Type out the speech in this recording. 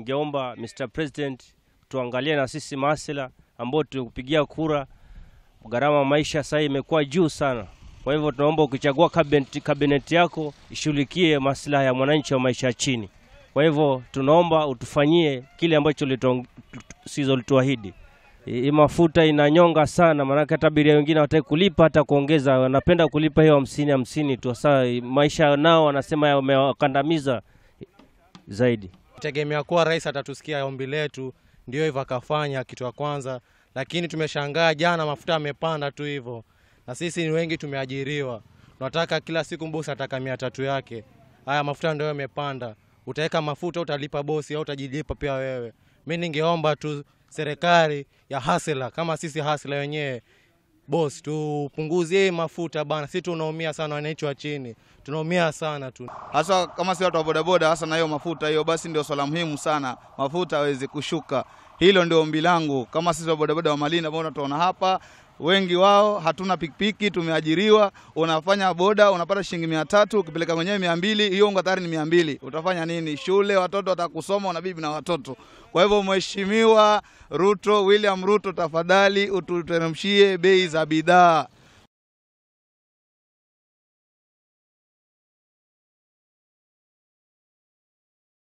ningeomba Mr President tuangalie na sisi masela ambao tukupigia kura. Gharama ya maisha sasa imekuwa juu sana, kwa hivyo tunaomba ukichagua kabineti, kabineti yako ishughulikie maslahi ya mwananchi wa maisha ya chini. Kwa hivyo tunaomba utufanyie kile ambacho sizolituahidi. Hii mafuta inanyonga sana, maanake hata abiria wengine hawataki kulipa hata kuongeza, wanapenda kulipa hiyo hamsini hamsini tu. Sasa maisha nao wanasema yamewakandamiza zaidi. tegemea kuwa rais atatusikia ombi letu, ndio hivyo akafanya kitu ya kwanza, lakini tumeshangaa jana mafuta yamepanda tu hivyo, na sisi ni wengi tumeajiriwa, tunataka kila siku bosi ataka mia tatu yake. Haya mafuta ndio yamepanda, utaweka mafuta utalipa bosi au utajilipa pia wewe. Mi ningeomba tu serikali ya hasela kama sisi hasela wenyewe bosi, tupunguzie hii mafuta bana, si tunaumia sana, wananchi wa chini tunaumia sana tu. hasa kama si watu wa bodaboda, hasa na hiyo mafuta hiyo, basi ndio swala muhimu sana, mafuta aweze kushuka. Hilo ndio ombi langu, kama sisi wa bodaboda wa Malindi ambao tunaona hapa, wengi wao hatuna pikipiki, tumeajiriwa. Unafanya boda unapata shilingi mia tatu, ukipeleka mwenyewe mia mbili, hiyo unga tayari ni mia mbili. Utafanya nini? Shule watoto watakusoma, una bibi na watoto. Kwa hivyo, Mheshimiwa Ruto, William Ruto, tafadhali ututeremshie bei za bidhaa.